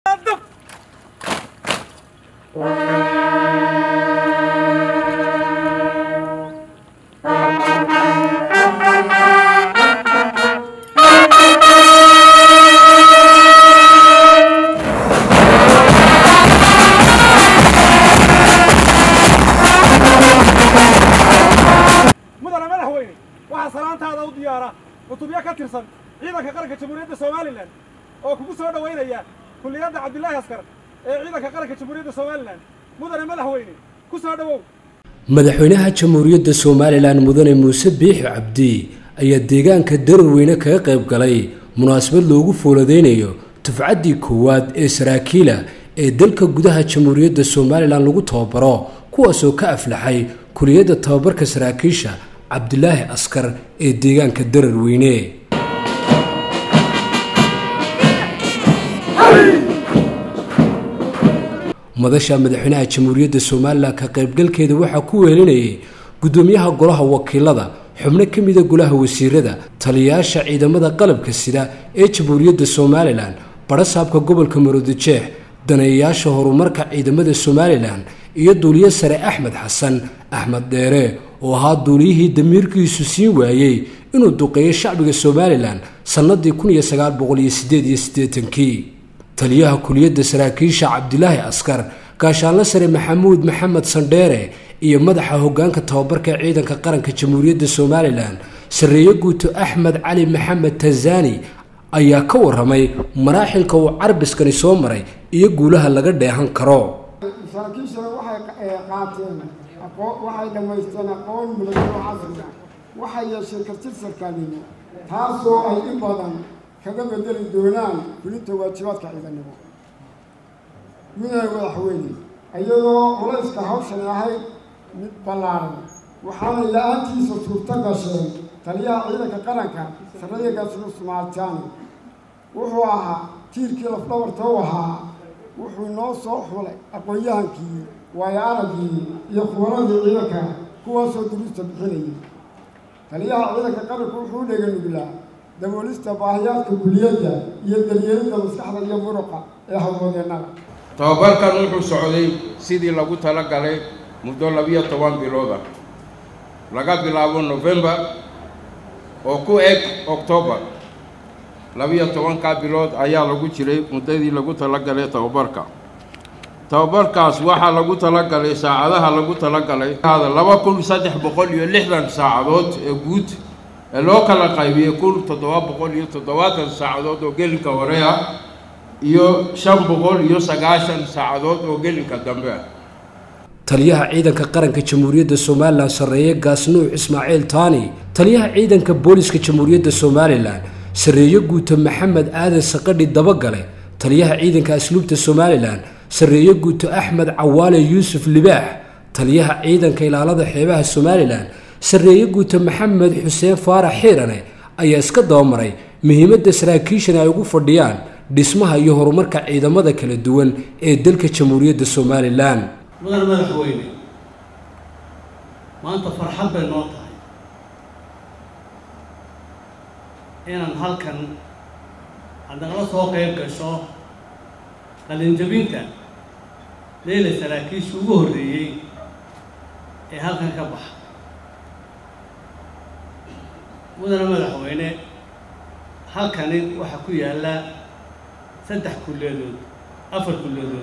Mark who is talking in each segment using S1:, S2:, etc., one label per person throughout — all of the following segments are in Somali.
S1: mudane madaxweyne waxaa salaantaada u diyaara cutubyo ka tirsan ciidanka qaranka jamhuuriyadda somalilan oo kugu soo dhowaynaya kulliyadda cabdilaahi askar ee ciidanka qaranka jamhuuriyadda somalilan mudane madaxweyne ku soo dhowow
S2: madaxweynaha jamhuuriyadda somalilan mudane muuse biixi cabdi ayaa deegaanka dararweyne kaga qayb galay munaasabad loogu fooladeynayo dufcaddii koowaad ee saraakiila ee dalka gudaha jamhuuriyadda somalilan lagu tababaro kuwaasoo ka aflaxay kuliyadda tababarka saraakiisha cabdilaahi askar ee deegaanka dararweyne madasha madaxweynaha jamhuuriyadda somalilan ka qaybgalkeeda waxaa ku weelinayay guddoomiyaha golaha wakiilada xubno ka mida golaha wasiirada taliyayaasha ciidamada qalabka sida ee jamhuuriyadda somalilan barasaabka gobolka maroodijeex daneeyayaasha horumarka ciidamada somalilan iyo duuliye sare axmed xasan axmed dheere oo ahaa duuliyihii damiirkiisu siin waayey inuu duqeeyo shacbiga somalilan sannadii kun iyo sagaal boqol iyo sideed iyo siddeetankii taliyaha kuliyadda saraakiisha cabdilaahi askar gaashaanle sare maxamuud maxamed sandheere iyo madaxa hoggaanka tababarka ciidanka qaranka jamhuuriyadda somalilan sarreeye guuto axmed cali maxamed tanzani ayaa ka waramay maraaxilka uu carbiskani soo maray iyo guulaha laga dheehan karo
S3: saraakiishana waxay qaateen waxay dhammaysteen aqoon milataro casriga waxay yeesheen karti sarkaalnimo taasoo ay in badan kaga bedeli doonaan fulinta waajibaadka ciidanimo mudane madaxweyne iyadoo culayska hawshan ahayd mid ballaaran waxaanay la-aantiisa suurto gasheen taliyaha ciidanka qaranka sarreeya gaasulu sumaaltaani wuxuu ahaa tiirkii lafdhabarta u ahaa wuxuu noo soo xulay aqoon-yahankii waayo araggii iyo khubaradii ciidanka kuwaasoo duruusta bixinayay taliyaha ciidanka qaranku wuxuu u dhega nuglaa daboolista baahiyaadka kuliyadda iyo daryeelidda maskaxda iyo muruqa ee hawlwadeennada
S4: tababarkan wuxuu socday sidii lagu tala galay muddo labiyo toban bilooda laga bilaabo novembar oo ku eg octoobar labiyo tobankaa bilood ayaa lagu jiray muddadii lagu talagalay tababarka tababarkaas waxaa lagu talagalay saacadaha lagu talagalay laba kun saddex boqol iyo lixdan saacadood ee guud ee loo kala qaybiyey kun toddoba boqol iyo toddobaatan saacadood oo gelinka hore ah iyo shan boqol iyo sagaashan saacadood oo gelinka dambe ah
S2: taliyaha ciidanka qaranka jamhuuriyadda somalilan sarreeye gaasnuuc ismaaciil taani taliyaha ciidanka booliska jamhuuriyadda somalilan sarreeye guuto maxamed aadan saqadhi dabagale taliyaha ciidanka asluubta somalilan sarreeye guuto axmed cawaale yuusuf libaax taliyaha ciidanka ilaalada xeebaha somalilan sarreeye guuto maxamed xuseen faarax xiirane ayaa iska dabamaray muhiimadda saraakiishan ay ugu fadhiyaan dhismaha iyo horumarka ciidamada kala duwan ee dalka jamhuuriyadda somalilan
S5: mudane madaxweyne maanta farxad bay noo tahay inaan halkan aad nagala soo qayb gasho qalinjabinta leyla saraakiisha ugu horreeyey ee halkan ka baxa mudane madaxweyne halkani waxaa ku yaalla saddex kulliyadood afar kulliyadood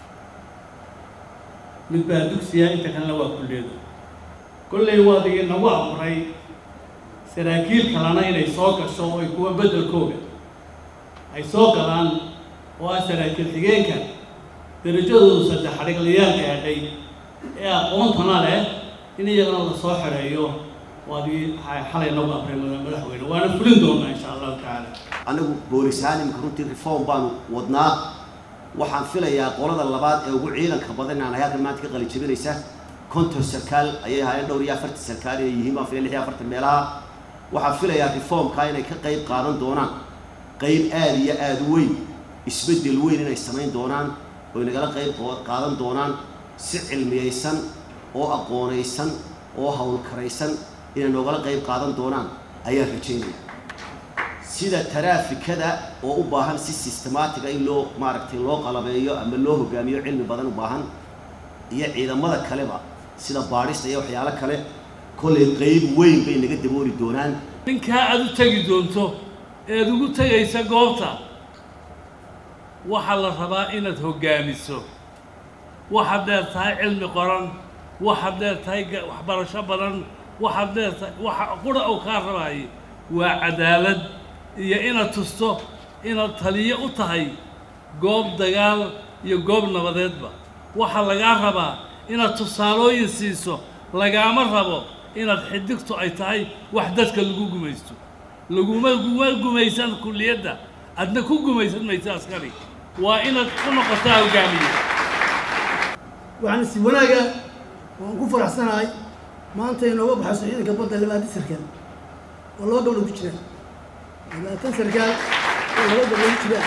S5: mid baa dugsiya inta kalena waa kulliyadu kollay waad inagu abuuray saraakiil kalena inay soo gasho oo ay kuwa beddelkooga ay soo galaan oo ah saraakiil xigeenka darajadoodu saddex xadhiglayaal gaadhay ee aqoontana leh in iyagana la soo xidheeyo waad xalay nagu abray madaxweyne waana fulin doonaa insha allahu tacaala
S6: anigu boolisahaan imika runtii reform baanu wadnaa waxaan filayaa qolada labaad ee ugu ciidanka badan inaan halkan maanta ka qalijabinaysa konton sarkaal ayay ahaayeen dhowr iyo afartan sarkaal inay yihiin baan filaya lix iyo afartan meelaha waxaan filayaa reformka inay ka qayb qaadan doonaan qayb aada iyo aada u weyn isbeddel weyn inay samayn doonaan oy nagala qayb qaadan doonaan si cilmiyaysan oo aqoonaysan oo howlkaraysan inay noogala qayb qaadan doonaan ayaan rajaynaya sida taraafikada oo u baahan si systematica in loo maaragtay loo qalabeeyo ama loo hogaamiyo cilmi badan u baahan iyo ciidamada kaleba sida baadhista iyo waxyaalo kale kollay qeyb weyn bay naga dabooli doonaan
S5: ninkaa aad u tegi doonto eed ugu tegaysa goobta waxaa la rabaa inaad hoggaamiso waxaad dheer tahay cilmi qoran waxaad dheer tahay waxbarasho badan waxaad dheer tahay waxa qura uu kaa rabaayay waa cadaalad iyo inaad tusto inaad taliyo u tahay goob dagaal iyo goob nabadeedba waxaa lagaa rabaa inaad tusaalooyin siiso lagaama rabo inaad xidigtu ay tahay wax dadka lagu gumaysto laguma guma gumaysan kulliyadda adna ku gumaysan maysa askari waa inaad ku noqotaa hogaamiye
S7: waxaan si wanaaga waan ku faraxsanahay maanta inooga baxayso ciidanka badda labaatan sarkaal oo laba gabdho ku jiraan labaatan sarkaal oo laba gabdho ku jiraan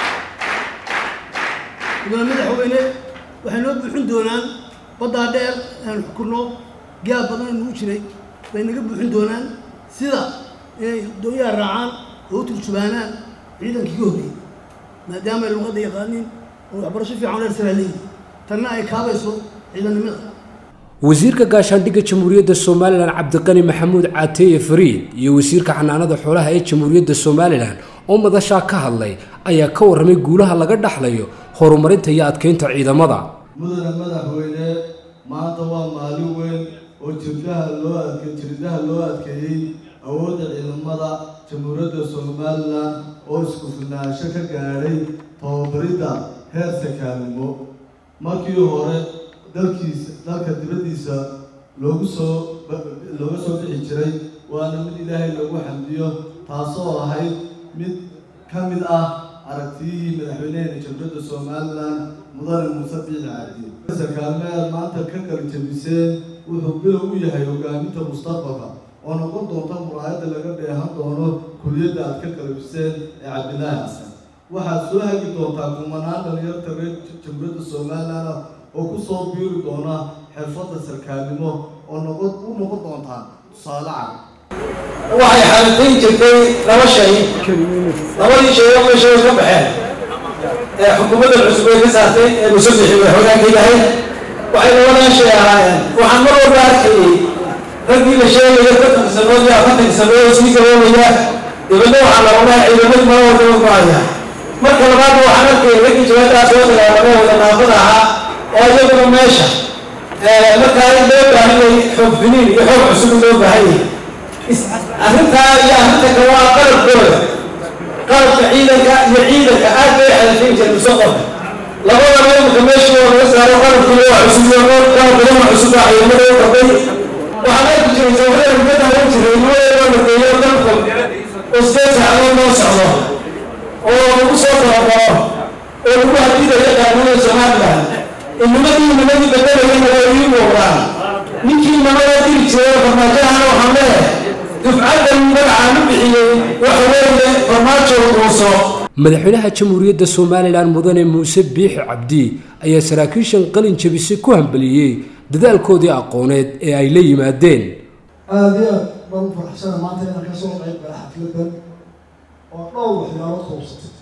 S7: gudoomiye madaxweyne waxay noo buuxin doonaan baddaa dheer aan xukunno gaab badan oo nagu jiray bay naga buuxin doonaan sida inay doonyaha raacaan oo u turjubaanaan ciidankii ka horreeyey maadaama ay luqadda yaqaaniin oo waxbarasho fiican dheer saraa leeyihin tanna ay kaabayso ciidannimada
S2: wasiirka gaashaandhigga jamhuuriyadda somalilan cabdiqani maxamuud caateeye fariid iyo wasiirka xanaanada xoolaha ee jamhuuriyadda somalilan oo madashaa ka hadlay ayaa ka warramay guulaha laga dhaxlayo horumarinta iyo adkeynta ciidamada
S8: mudane madaxweyne maanta waa maalin weyn oo jirdaha loo adke jirdaha loo adkeeyey awoodda ciidamada jamhuuriyadda somalilan oo isku filnaansho ka gaadhay tababaridda heer sakaalnimo markii hore dalkiisa dalka dibaddiisa loogu soo looga soo bixi jiray waana mid ilaahay lagu xamdiyo taasoo ahayd mid ka mid ah aragtiyihii madaxweyneheena jamhuuriyadda somalilan mudane muuse biixi cabdi sarkaalmeed maanta ka kala jebiseen wuxuu bilow u yahay hogaaminta mustaqbalka oo noqon doonta muraayadda laga dheehan doono kuliyadda aad ka qalabiseen ee cabdilaahi xasan waxaad soo hagi doontaa kumanaan dhalinyarta reer jamhuuriyadda somalilan oo ku soo biiri doona xirfadda sarkaalnimo oo noqon u noqon doontaa tusaale cad
S9: waxay xaaladayn jirtay laba shay labadii shay oo meesha way ka baxeen ee xukuumadda cusub ay ka saartay ee musabixi madaxweynaha ka yahay waxay labadan shay ahaayeen waxaan mar walba arkayay raggii la sheegaya konton sanood iyo afartan sanood oo sii gaboobaya dibadna waxaa la odhaa ciidamadu mar walba u go'aya marka labaadna waxaan arkayay raggii jawaadaha soo dagaalamay wada naafada ahaa oo iyaguna meesha markaa in loo baahanyay xoog finiin iyo xoog cusub in loo baahanyay arrintaa iyo arrinta kale waa qalabkooda qalabka ciidanka iyo ciidanka aad bay xalafayn jireen mustaqbalka labadaba imika meesha oo laga saaro qalabkii waa cusub iyo qalab badan oo cusub baa ciidamada u qabay waxaan arki jiray sawirada rubada hawan jiray nimadeeda la geeyo dalka oo sideed saacadood loo socdo oo lagu soo tababaro oo lagu hadidayo qaanunada somaliland inimadii nimadii bedelayana waa ii muuqdaan ninkii namada diri jiray farmaajahana waxaan leeyahay dufcaddan magacaan u bixiyey waxa weeye farmaajo uuso
S2: madaxweynaha jamhuuriyadda somalilan mudane muuse biixi cabdi ayaa saraakiishan qalin jebise ku hambeliyey dadaalkoodii aqooneed ee ay la yimaadeen
S10: aada iyo aad baan u faraxsana maanta inaan ka soo qayb gala xafladan oo dhowr waxyaalood koobsatay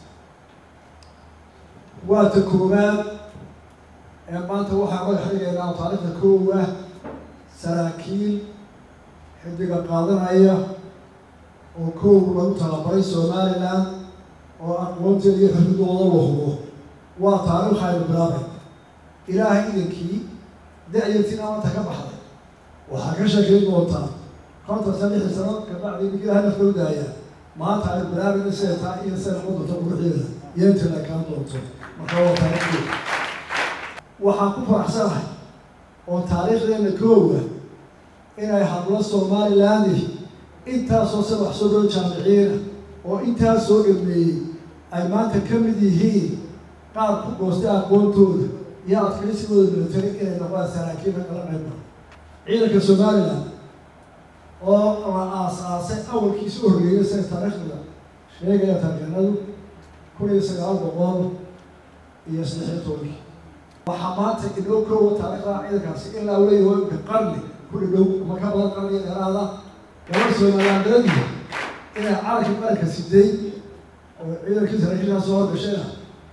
S10: waa ta koowaad ee maanta waxaa madax dhigaynaa taariikhda koowa saraakiil xidiga qaadanaya oo koow lagu talabaray somalilan oo aqoonteeda iyo xirridooda la hubo waa taariikh aynu bilaabay ilaahay idankii da-yartiina maanta ka baxday waxaa ka sheekayn doontaa konton san lixdan sano kabacdi ninka ilahay nafta u daaya maanta aynu bilaabayno siday taa iyo siday noqon doonto quruxdeeda iyo intii la kaan doonto marka waa taariikhdeeda waxaan ku faraxsanahay oo taariikhdeena koowa inay hadlo somaliland intaasoo se wax soo dhoo jaamiciina oo intaas soo dhameeyey ay maanta ka mid yihiin qaar ku goostay aqoontooda iyo adkaysigooda military inay noqdaan saraakiilka kala qayba ciidanka somaliland oo la aas-aasay awalkiisa u horreeyay sida taariikhda sheegaya tarjeenadu kun iyo sagaal boqol iyo saddex iyo tobankii waxaa maanta inoo koowa taariikhda ciidankaasi ilaa leeyahay imka qarni ku dhadhow kuma ka badan qarniga dheeraada gabar somalilandaradiisa inay calanka qaranka siday oo ciidankii saraakiishaa soo horgashayna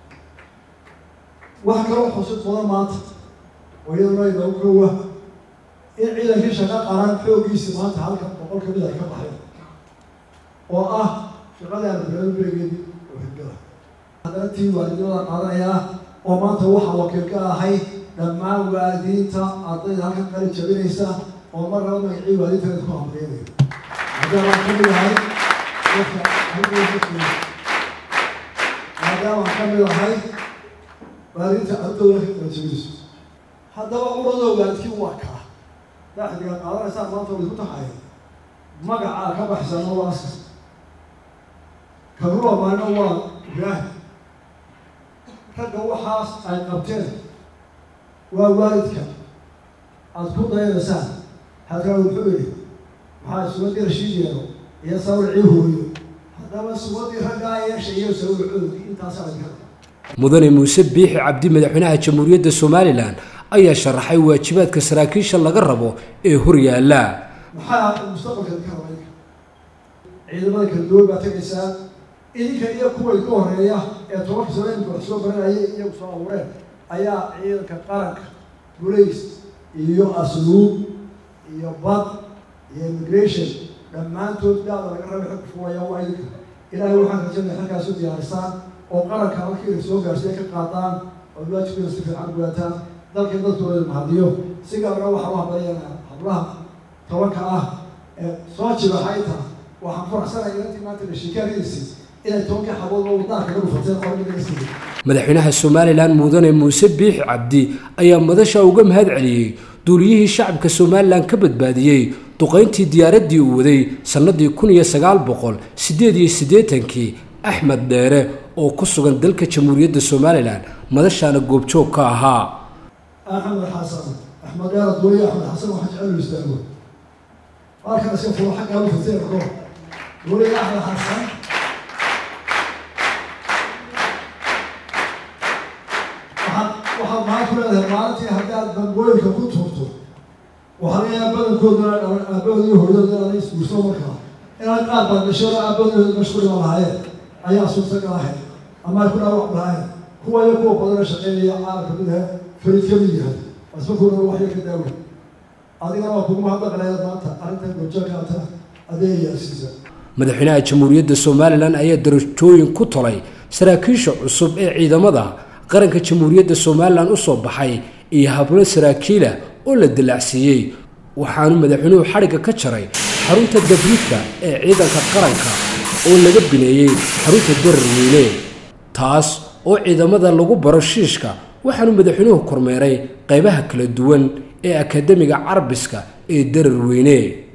S10: waxa kaloo xusid badan maanta oo iyaduna inoogu kowa in ciidankii shaqo qaran xooggiisi maanta halkan boqol kamid ay ka baxeen oo ah shaqadii aan bilaado beregeedii oo xigala haddana tii waalidnimada qaadanayaa oo maanta waxaa wakiil ka ahay dhammaan waalidiinta ardayda halkan qali jabinaysa oo mar laba magacii waalidiinta ku hamreynayo maadaama ka mid ahay dadka maadaama ka mid ahay waalidiinta ardayda halkan qali jabinayso haddaba uradoo waalidkii waa kaa daaxidiga qaadanaysaan maanta way ku tahay magacaa ka baxsana waa asas karuba maalina waa ibraahim ragga waxaas ay qabteen waa waalidka aada ku dayanaysaan halkaa wuxuu yihi maxaa sugadii rashiid yeelo iyo sawircii hooyo haddaba sugadii raggaa yeesha iyo sawircoodii intaasaa idinka
S2: mudane muuse biixi cabdi madaxweynaha jamhuuriyadda somalilan ayaa sharaxay waajibaadka saraakiisha laga rabo ee horyaala
S10: maxaa mustaqbalka idinka raba idinka ciidamada kala duwan baa tegaysaa idinka iyo kuwa idinka horeeya ee tobanka sano imika wax soo baranayay iyagu soo abuureen ayaa ciidanka qaranka bulays iyo asluub iyo bad iyo immigration dhammaantood daada laga raba xog fuwaya waa idinka ilaahay waxaan rajinaya halkaas u diyaarisaan oo qaranka halkii idin soo gaarsiiya ka qaadaan oo waajibkeeda si fiican gudaataan dalkii dadkooda mahadiyo si gaarna waxaa u hadlayana hablaha tobanka ah ee soo jibaxayta waxaan faraxsanaya inantii maanta dhashikaaridiisi inay tobankii xabood oo wadaanka ka dhufateen qormiga siiyey
S2: madaxweynaha somalilan mudane muuse biixi cabdi ayaa madasha uga mahad celiyey duuliyihii shacabka somalilan ka badbaadiyey duqayntii diyaaraddii uu waday sannadii kun iyo sagaal boqol siddeed iyo siddeetankii axmed dheere oo ku sugan dalka jamhuuriyadda somalilan madashaana goobjoog ka ahaa
S10: axmed xasan axmed dheer adooye axmed xasan waxaa jecel istaago halkan iska fulo xaggaa u fatay arko dooye axmed xasan waxaad waxaad maxaa ku leedahay maalintii haddii aad bambooyinka ku tuurto waxaa laga yaaba badankooduna aabahood iyo hooyadooda inaad isguurso markaa inaad qaar baad dhashay oo aabahood meesha ku dhiman lahaayeen ayaa suurtagal ahayd ama ay ku dhaawac lahaayeen kuwa iyo kuwa badana shaqeynaya caalamka mid ahe farid ka mid yahay asbakuuna waxya ka daawey adigana waa kugu mahadnaqleed maanta arrintan gojaakaata adeegayaasiisa
S2: madaxweynaha jamhuuriyadda somalilan ayaa darajooyin ku tolay saraakiisha cusub ee ciidamada qaranka jamhuuriyadda somalilan u soo baxay iyo hablo saraakiila oo la dilacsiiyey waxaanu madaxweynuhu xadhigga ka jaray xarunta dabriidka ee ciidanka qaranka oo laga bineeyey xarunta dararweyne taas oo ciidamada lagu baro shiishka waxaanu madaxweynuhu kormeeray qaybaha kala duwan ee akademiga carabiska ee dararweyne